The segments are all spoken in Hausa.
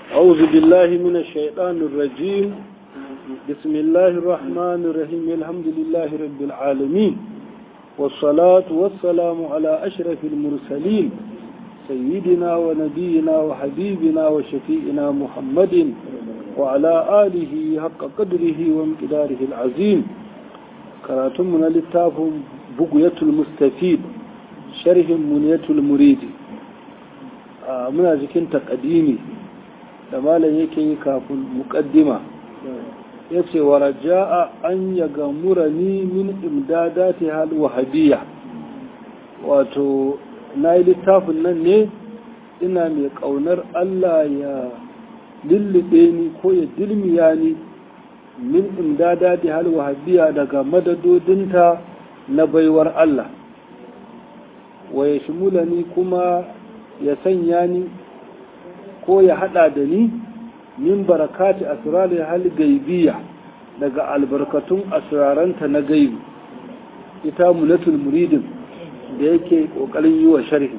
أعوذ بالله من الشيطان الرجيم بسم الله الرحمن الرحيم الحمد لله رب العالمين والصلاة والسلام على أشرف المرسلين سيدنا ونبينا وحبيبنا وشفيئنا محمد وعلى آله حق قدره وامتداره العظيم كراتمنا للتاف بقية المستفيد شرح منية المريد muna jikin takadimi da malam yake yi kafin mukaddima ya ce wa raja'a an ya gamura ni min imdadati hal wahabiyya wato na yi littafin nan ne ina mai ƙaunar Allah ya lullube ni ko ya dilmiya ni min imdadati hal wahabiyya daga madadodinta na baiwar Allah wa ya shimula ni kuma ya sanya ni ko ya hada da ni min barakati asrarul hal gaibiya daga albarkatun asraranta na gaibi ita mulatul muridin da yake kokarin yi wa sharhi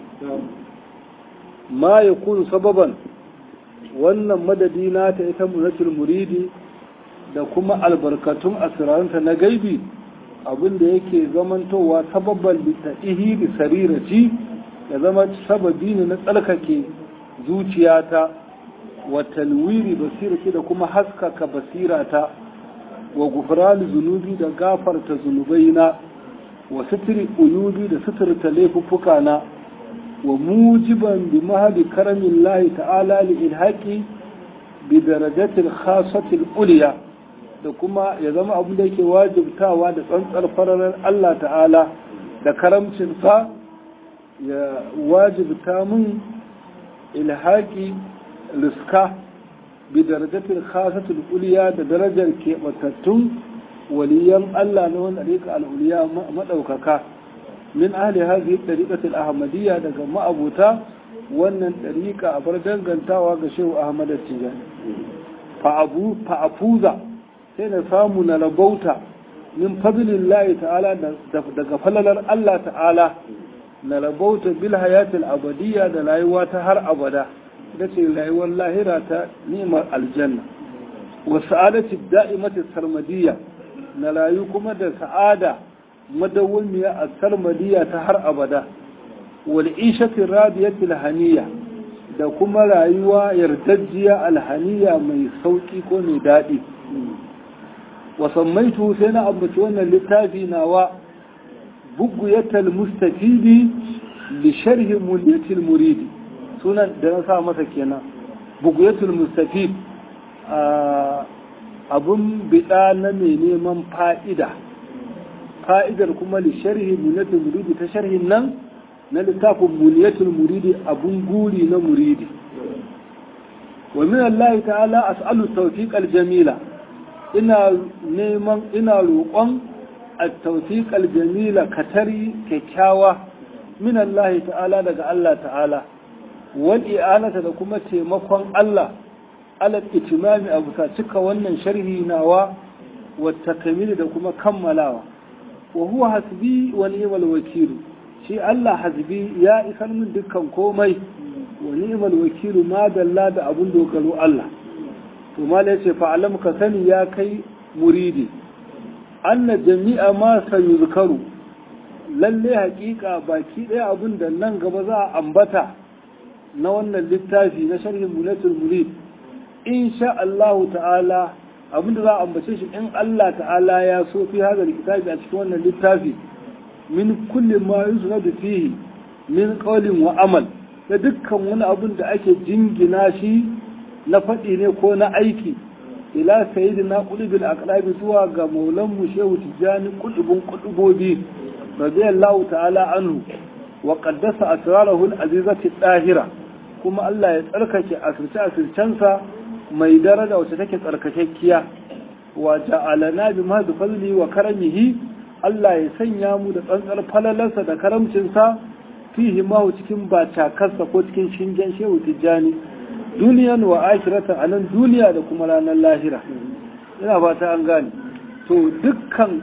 ma yakunu sababan wannan madadi nata ita mulatul muridi da kuma albarkatun asraranta na gaibi abinda yake zamantowa sababan litaihi bi sarirati ya zama sababi ne na tsarkake zuciyata wa talwiri basirati da kuma haskaka basirata wa gufrani zunubi da gafarta zunubaina wa sitiri uyubi da suturta laifuffukana wa mujiban bi mahadi karamin lahi ta'ala li ilhaqi bi darajatil khasatil uliya da kuma ya zama abin da yake wajibtawa da tsantsar fararar Allah ta'ala da karamcinsa ya wajibta min ilhaki riska bi darajatul khasatul uliya da darajar keɓatattun waliyan Allah na wani ɗariƙa al'uliya maɗaukaka min ahli hazi ɗariƙatul ahmadiyya daga ma'abuta wannan ɗariƙa a bar dangantawa ga shehu ahmad tijani fa'afuza sai na samu na rabauta min fadlillahi ta'ala daga falalar Allah ta'ala na rabauta bil hayatil abadiyya da rayuwa ta har abada ita ce rayuwar lahira ta nimar aljanna wa sa'adati da'imati sarmadiyya na rayu kuma da sa'ada madawwamiya a sarmadiyya ta har abada wal ishati radiyati alhaniya da kuma rayuwa yardajjiya alhaniya mai sauki ko mai daɗi wa sammaitu sai na ambaci wannan littafi nawa بقية المستفيد لشرح منية المريد سنة درسها مسكينا بقية المستفيد abun biɗa na mai neman fa'ida fa'idar kuma li sharhi muniyatul muridi ta sharhin nan na littafin muniyatul muridi abun guri na muridi wa min Allah ta'ala as'alu tawfiq jamila ina neman ina roƙon التوثيق الجميل كتري ككاوة من الله تعالى دقى الله تعالى والإعانة لكم تيمقون الله على الاتمام أبو تاتك وانا شره ناوى والتكميل لكم كملاوى وهو حسبي ونعم الوكيل شيء الله حسبي يا إسان من دكا كومي ونعم الوكيل ما دلا دا أبن دوكالو الله وما ليس فعلمك سني يا كي مريدي anna jami'a ma sayuzkaru lalle hakika baki ɗaya abin da nan gaba za a ambata na wannan littafi na sharhin mulatul murid insha Allah ta'ala abin da za a ambace shi in Allah ta'ala ya so fi hada kitabi a cikin wannan littafi min kulli ma yusnadu fihi min qawlin wa amal da dukkan wani abin da ake jingina shi na faɗi ne ko na aiki ila sayyidina qulubul aqlabi zuwa ga maulan mu shehu tijani qulubun qulubobi radiyallahu ta'ala anhu wa qaddasa asrarahu al-azizati dahira kuma Allah ya tsarkake asirce asircensa mai daraja wacce take tsarkakekkiya wa ja'alana bi mahdi fadli wa karamihi Allah ya sanya mu da tsantsar falalarsa da karamcinsa fihi ma cikin bacakarsa ko cikin shingen shehu tijani duniyan wa akirata a nan duniya da kuma ranar lahira ina fata an gane to dukkan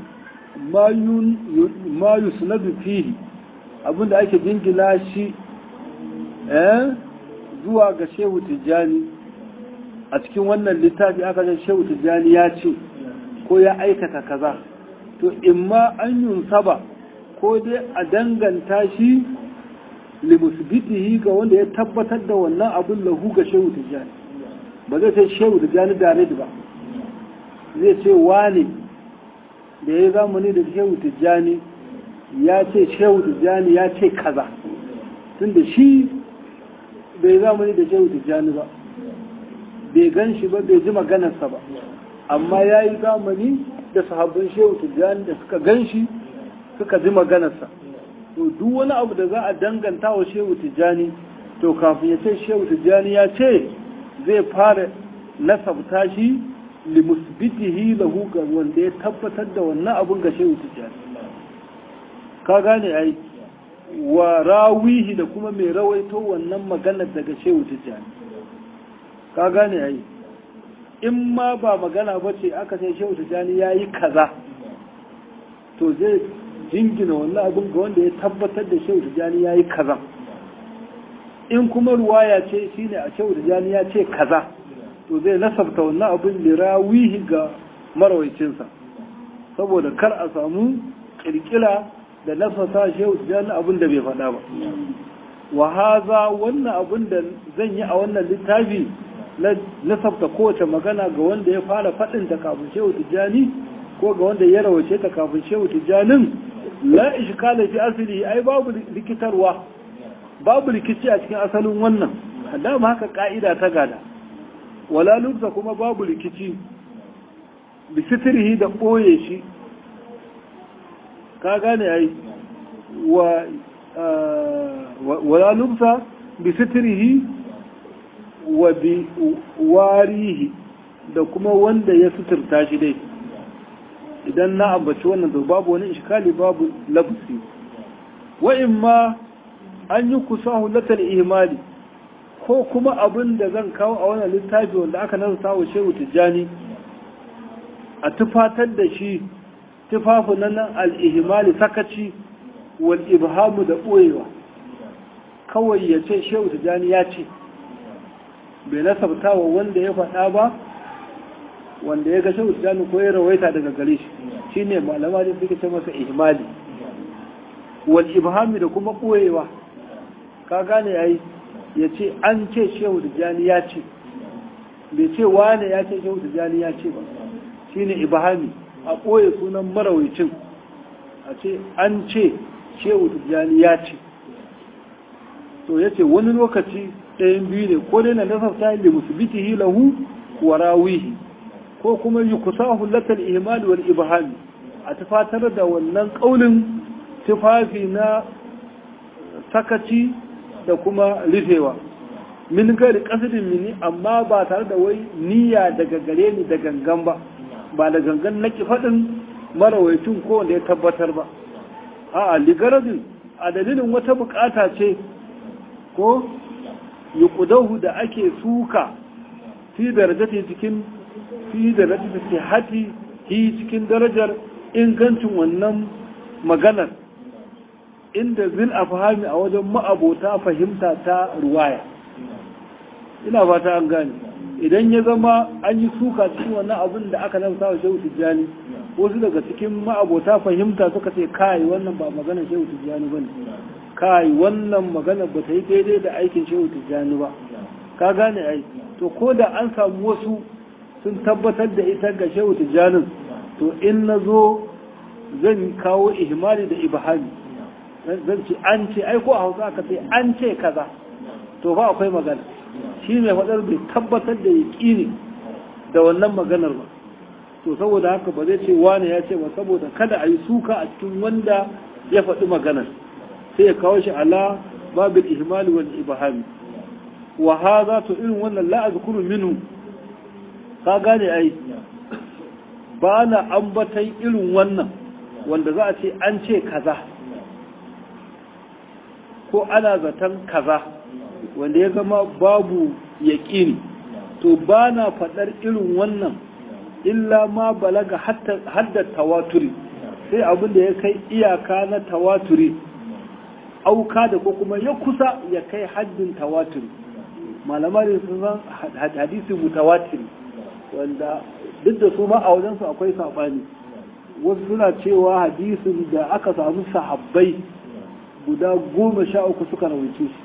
mayu sunadu fihi abinda ake jingina shi zuwa ga shehu tijjani a cikin wannan littafi aka ce shehu tijjani ya ce ko ya aikata kaza to imma an yunsaba ko dai a danganta shi limusbitihi ga wanda ya tabbatar da wannan abin lahu ga shehu tijjani ba zai ce shehu tijjani da ba zai ce wane da ya zamani da shehu tijjani ya ce shehu tijjani ya ce kaza tunda shi bai zamani da shehu tijjani ba bai gan shi ba bai ji maganarsa ba amma ya yi zamani da sahabban shehu tijjani da suka gan shi suka ji maganarsa to duk wani abu da za a danganta wa shehu tijjani to kafin ya ce shehu tijjani ya ce zai fara nasabta shi limusbitihi lahu ga wanda ya tabbatar da wannan abun ga shehu tijjani ka gane ai wa rawihi da kuma mai rawaito wannan maganar daga shehu tijjani ka gane ai in ma ba magana ba ce aka sai shehu tijjani ya yi kaza to zai jingina wannan abin ga wanda ya tabbatar da shehu tijjani ya yi kaza in kuma ruwaya ce shine a shehu tijjani ya ce kaza to zai nasabta wannan abin lirawihi ga marawaicinsa saboda kar a samu kirkira da nasata shehu tijjani abin da bai faɗa ba wa haza wannan abin da zan yi a wannan littafi na nasabta kowace magana ga wanda ya fara faɗin ta kafin shehu tijjani ko ga wanda ya rawace ta kafin shehu tijjanin la ishkala fi asali ai babu rikitarwa babu rikici a cikin asalin wannan dama haka ka'ida ta gada wala lubsa kuma babu rikici bi sitirhi da ɓoye shi ka gane ai wa wala lubsa bi sitirhi wa bi warihi da kuma wanda ya suturta shi dai idan na ambaci wannan to babu wani iskali babu labsi wa imma an yi kusahu latal ihmali ko kuma abin da zan kawo a wannan littafi wanda aka nasa wa shehu tijjani a tufatar da shi tufafin nan al-ihmali sakaci wal ibhamu da ɓoyewa kawai ya ce shehu tijjani ya ce bai nasabta wa wanda ya faɗa ba wanda ya ga shehu tijjani ko ya rawaita daga gare shi shine malama da suke ce masa ihmali wal ibhami da kuma ɓoyewa ka gane yayi ya ce an ce shehu tijjani ya ce bai ce wane ya ce shehu tijjani ya ce ba shine ibhami a ɓoye sunan marawicin a ce an ce shehu tijjani ya ce to ya ce wani lokaci ɗayan biyu ne ko dai na nasarta da musubitihi lahu wa rawihi ko kuma yi kusa hulatar ihmali wal ibhami a tufatar da wannan ƙaunin tufafi na sakaci da kuma rufewa min gari kasidin mini amma ba tare da wai niyya daga gare ni da gangan ba ba da gangan na faɗin marawaitun ko wanda ya tabbatar ba a ligaradin a dalilin wata bukata ce ko yi kudahu da ake suka fi darajati cikin fi darajati ke hati hi cikin darajar ingancin wannan maganar inda zil afhami a wajen ma'abota fahimta ta ruwaya ina fata an gane idan ya zama an yi suka cikin wannan abin da aka nan sawa shehu tijjani wasu daga cikin ma'abota fahimta suka ce kai wannan ba magana shehu tijjani bane kai wannan magana ba ta yi daidai da aikin shehu tijjani ba ka gane ai to ko da an samu wasu sun tabbatar da ita ga shehu tijjanin to in na zo zan kawo ihmali da ibhami zan ce an ce ai ko a hausa aka ce an ce kaza to ba akwai magana shi mai faɗar bai tabbatar da yaƙini da wannan maganar ba to saboda haka ba zai ce wane ya ce ba saboda kada a yi suka a cikin wanda ya faɗi maganar sai ya kawo shi ala babil ihmali wal ibhami wa hadha to irin wannan la azkuru minhu ka gane ai ba na ambatan irin wannan wanda za a ce an ce kaza ko ana zaton kaza wanda ya zama babu yaƙini to ba na faɗar irin wannan illa ma balaga hadda tawaturi sai abin da ya kai iyaka na tawaturi auka da ko kuma ya kusa ya kai haddin tawaturi malamai sun san hadisi mutawatir wanda duk da su ma a wajensu akwai saɓani wasu suna cewa hadisin da aka samu sahabbai guda goma sha uku suka rawaice shi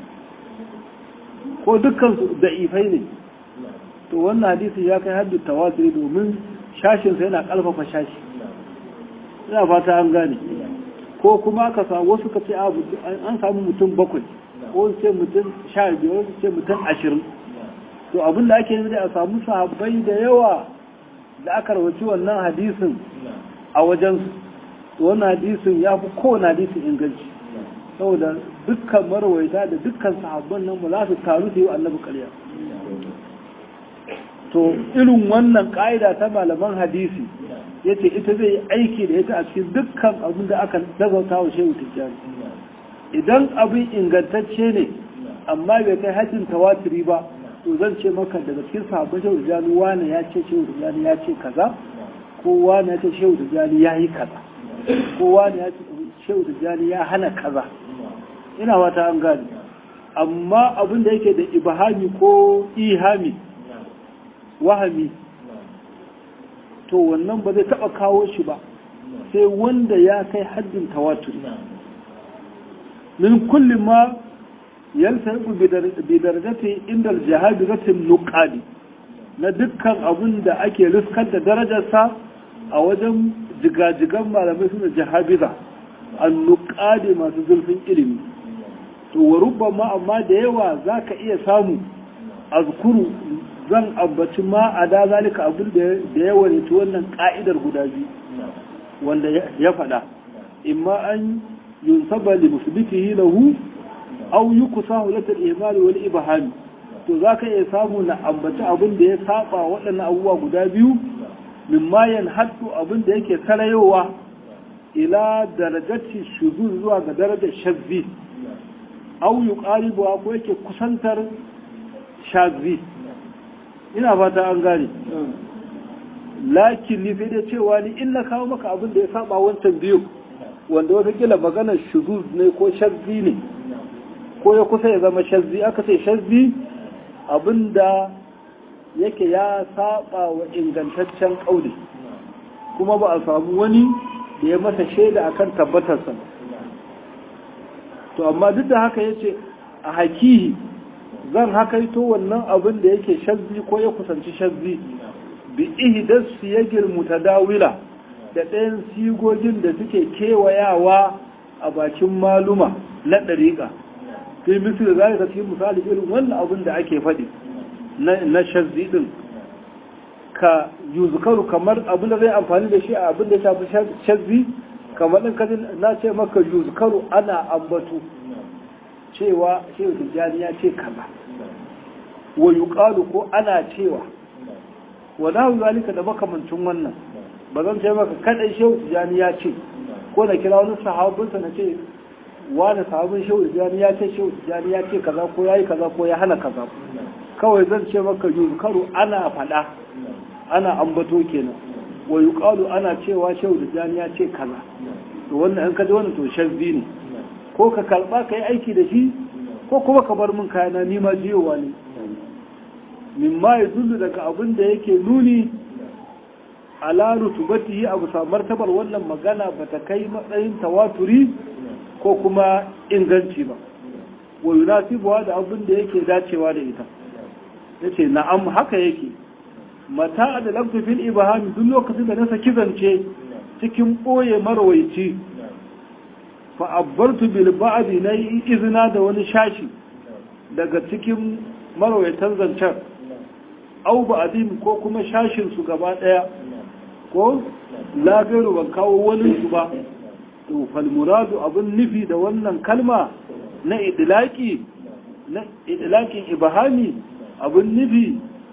ko dukkan su da'ifai ne to wannan hadisi ya kai haddu tawatir domin shashinsa yana ƙarfafa shashi ina fata an gane ko kuma aka samu wasu ka ce an samu mutum bakwai ko ce mutum sha biyar wasu ce mutum ashirin to abin da ake yi a samu sahabbai da yawa da aka rawaci wannan hadisin a wajen wannan hadisin ya fi kowane hadisin inganci saboda dukkan marwaita da dukkan sahabban nan ba za su taru da yi annabi karya to irin wannan ka'ida ta malaman hadisi ya ce ita zai yi aiki da ita a cikin dukkan abin da aka nazarta wa shehu tijjani idan abin ingantacce ne amma bai kai hajjin tawatiri ba to zan ce maka daga cikin sahabban shehu tijjani wani ya ce shehu tijjani ya ce kaza ko wani ya ce shehu tijjani ya yi kaza ko wani ya ce shehu tijjani ya hana kaza ina wata an gani amma abin da yake da ibahami ko ihami wahami to wannan ba zai taba kawo shi ba sai wanda ya kai haddin tawatur min kulli ma yaltaibu bi darajati inda al-jahabiratin nuqadi na dukkan abin da ake riskar da darajarsa a wajen jigajigan malamai suna jahabiza an-nuqadi masu zurfin ilimi to wa rubbama amma da yawa zaka iya samu azkuru zan ambaci ma a da zalika abin da ya wanici wannan ka'idar guda biyu wanda ya faɗa imma an yunsaba li musbitihi lahu aw yukusahu lata al-ihmal wal ibham to zaka iya samu na ambaci abin da ya saba waɗannan abubuwa guda biyu mimma yanhaddu abin da yake sarayowa ila darajati shuzuz zuwa ga darajar shazzi aw yuqaribu ko yake kusantar shazzi ina fata an gane lakin ni sai da cewa ni in na kawo maka abin da ya saba wancan biyu wanda watakila maganar shuzuz ne ko shazzi ne ko ya kusa ya zama shazzi aka ce shazzi abin da yake ya saba wa ingantaccen ƙauli kuma ba a samu wani da ya masa shaida akan tabbatarsa to amma duk da haka ya ce a hakihi zan hakaito wannan abin da yake shazzi ko ya kusanci shazzi bi ihdas siyagil mutadawila da ɗayan sigogin da suke kewayawa a bakin maluma na ɗariƙa fi misali za ka cikin misali irin wannan abin da ake faɗi na shazzi ɗin ka yuzkaru kamar abin da zai amfani da shi a abin da ya shafi shazzi kamar ɗin kaji na ce maka yuzkaru ana ambatu cewa shehu tijjani ya ce kaza wa yuqalu ko ana cewa wa nahu zalika da makamancin wannan ba zan ce maka kadai shehu tijjani ya ce ko na kira wani sahabinsa na ce wani sahabin shehu tijjani ya ce shehu tijjani ya ce kaza ko ya yi kaza ko ya hana kaza kawai zan ce maka yuzkaru ana faɗa ana ambato kenan wa yuqalu ana cewa shehu tijjani ya ce kaza to wannan an kaji wannan to shazzi ne ko ka karba ka yi aiki da shi ko kuma ka bar min kayana ni ma jiyowa ne min ma ya zullu daga abin da yake nuni ala rutubatihi abu sa martabar wannan magana ba ta kai matsayin tawaturi ko kuma inganci ba wa yunasibuwa da abin da yake dacewa da ita yace na'am haka yake mata da lafzu fil ibham duk lokacin da na saki zance cikin boye marwaici fa'abbartu bilba'adi na yi izina da wani shashi daga cikin marawaitan zancen au ba'adin ko kuma shashinsu gaba ɗaya ko lagaru ban kawo wani su ba to falmuradu abin nufi da wannan kalma na idilaki na idilakin ibahami abin nufi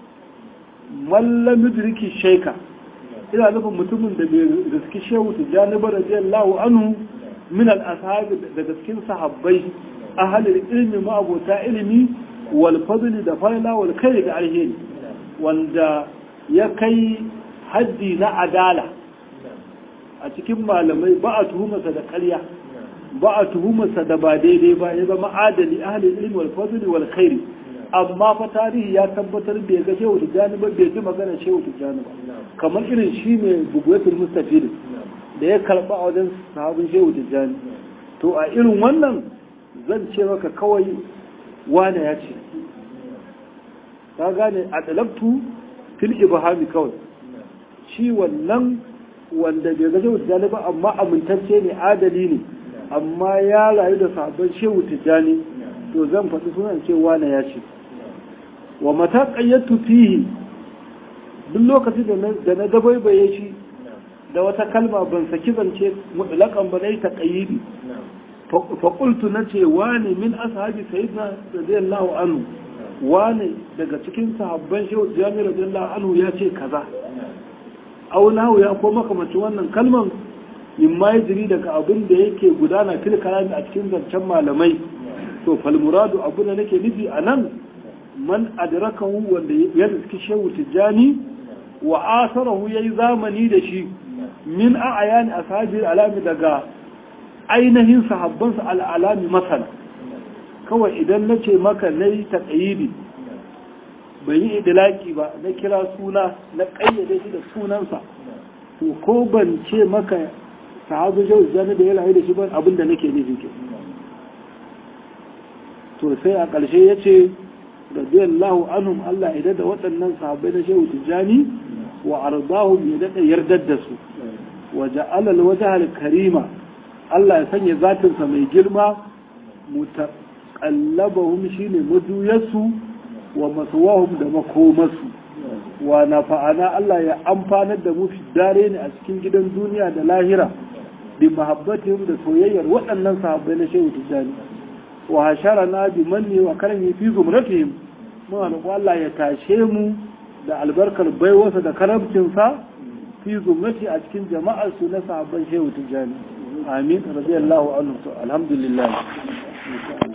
mallamidriki shaika ina nufin mutumin da bai riski shehu tijjani ba radiyallahu anhu min al-ashabi daga cikin sahabbai ahalil ilmi ma abota ilimi wal fadli da fa'ila wal kai da alheri wanda ya kai haddi na adala a cikin malamai ba a tuhumarsa da ƙarya ba a tuhumarsa da ba daidai ba ya zama adali ahalil ilmi wal fadli wal khairi amma fa tarihi ya tabbatar bai ga shehu tijjani ba bai ji magana shehu tijjani ba kamar irin shi ne buguyatul mustafid da ya karba a wajen sahabin shehu tijjani to a irin wannan zan ce maka kawai wane ya ce ka gane a dalabtu fil ibhami kawai shi wannan wanda bai ga shehu tijjani ba amma amintacce ne adali ne amma ya rayu da sahabban shehu tijjani to zan faɗi sunan ce wane ya ce wa mata ƙayyatu fihi duk lokacin da na dabaibaye shi da wata kalma ban saki zance mutlaƙan ba na yi taƙayyidi faƙultu na ce wane min ashabi sayyidina radiyallahu anhu wane daga cikin sahabban shehu jami radiyallahu anhu ya ce kaza aunahu ya ko makamacin wannan kalman in ma ya jiri daga abin da yake gudana fil kalami a cikin zancen malamai to fal muradu abu da nake nufi a nan man adrakahu wanda ya riski shehu tijjani wa asarahu yayi zamani da shi min a'yani ashabi alami daga ainihin sahabbansa al'alami masana kawai idan na ce maka na yi taƙayidi bai yi idilaki ba na kira suna na ƙayyade shi da sunansa to ko ban ce maka sahabu jau zane da ya rayu da shi ban abin da nake nufi ke to sai a ƙarshe ya ce radiyallahu anhum Allah ya da waɗannan sahabbai na shehu tijjani wa ardahum ya daɗa yardar da su wa ja'ala al karima Allah ya sanya zatinsa mai girma mutaqallabahum shine maduyarsu wa maswahum da makomarsu wa nafa'ana Allah ya amfanar da mu fi dare ne a cikin gidan duniya da lahira bi mahabbatihim da soyayyar waɗannan sahabbai na shehu tijjani wa hasharana bi manni wa karami fi zumratihim muna da Allah ya tashe mu da albarkar baiwarsa da karamcinsa fi zumrati a cikin jama'ar su na sahabban shehu tijjani amin radiyallahu anhu alhamdulillah